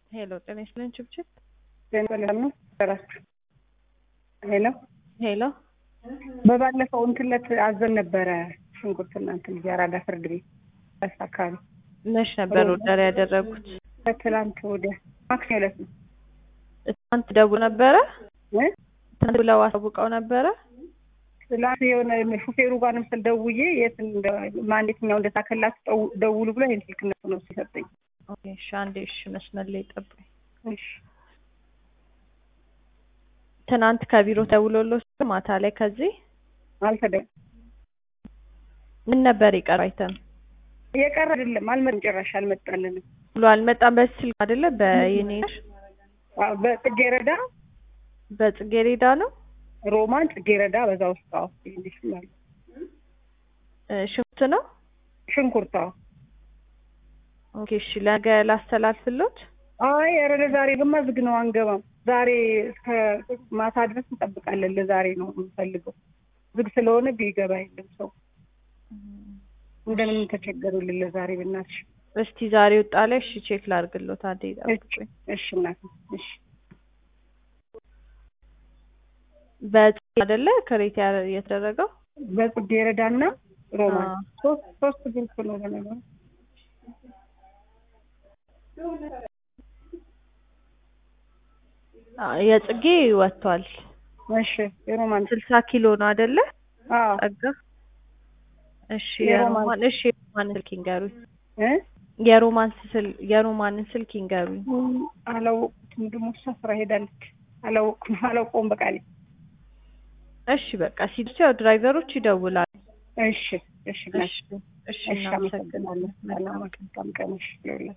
ሄሎ ጤና ይስጥልኝ ችብችብ ነው ሰራችሁ ሄሎ ሄሎ በባለፈው እንትለት አዘን ነበረ ሽንኩርትና እንትን የአራዳ ፍርድ ቤት በስ አካባቢ መች ነበር ኦርደር ያደረጉት? ከትላንት ወዲያ ማክሰኞ ዕለት ነው ትናንት ደውለው ነበረ? እ ትናንት ብለው አሳውቀው ነበረ? ትላንት የሆነ ሹፌሩ ጋር ነው ምስል ደውዬ የት እንደ- ማን የትኛው እንደታከላችሁ ደው- ደውሉ ብሎ ይሄን ስልክ እነሱ ነው ሲሰጠኝ። ኦኬ እሺ አንዴ እሺ መስመር ላይ ጠብቁኝ። እሺ ትናንት ከቢሮ ደውሎልዎት ማታ ላይ ከዚህ አልተደ ምን ነበር የቀረው አይተም የቀረ አይደለም አልመጣም፣ ጭራሽ አልመጣልንም። ብሎ አልመጣም። በስልክ አይደለ በየኔ አዎ፣ በጽጌረዳ በጽጌሬዳ ነው ሮማን ጽጌረዳ በዛ ውስጥ አዎ እንዲህ ማለት እ ሽንኩርት ነው። ሽንኩርት አዎ። ኦኬ እሺ ነገ ላስተላልፍሎት። አይ ኧረ ለዛሬ ግማ ዝግ ነው አንገባም። ዛሬ እስከ ማታ ድረስ እንጠብቃለን። ለዛሬ ነው የምንፈልገው። ዝግ ስለሆነ ቢገባ የለም ሰው እንደምንም ተቸገሩልን ለዛሬ ብናትሽ። እስቲ ዛሬ ወጣ ላይ እሺ ቼክ ላድርግሎት። አንዴ ጠብቁኝ። እሺ እናት እሺ በጽጌ አይደለ ክሬት ያ- የተደረገው በጽጌረዳና ሮማን አዎ። ሶስት ሶስት ግሩፕ ነው ለነገሩ። አ፣ የጽጌ ወጥቷል። እሺ የሮማን ስልሳ ኪሎ ነው አይደለ? አዎ ጸጋ እሺ የሮማን- የሮማን እሺ የሮማን ስልክ ይንገሩኝ። እ የሮማን ስል የሮማንን ስልክ ይንገሩኝ። አላወቅኩትም። ደግሞ እሷ ስራ ሄዳለች። አላወቅኩም አላውቀውም በቃ እኔ እሺ በቃ ሲደርሱ ያው ድራይቨሮች ይደውላሉ። እሺ እሺ እናት እሺ እሺ እሺ እናመሰግናለን። አመሰግናለሁ። ሰላም ቀን ቀን እሺ ይውላል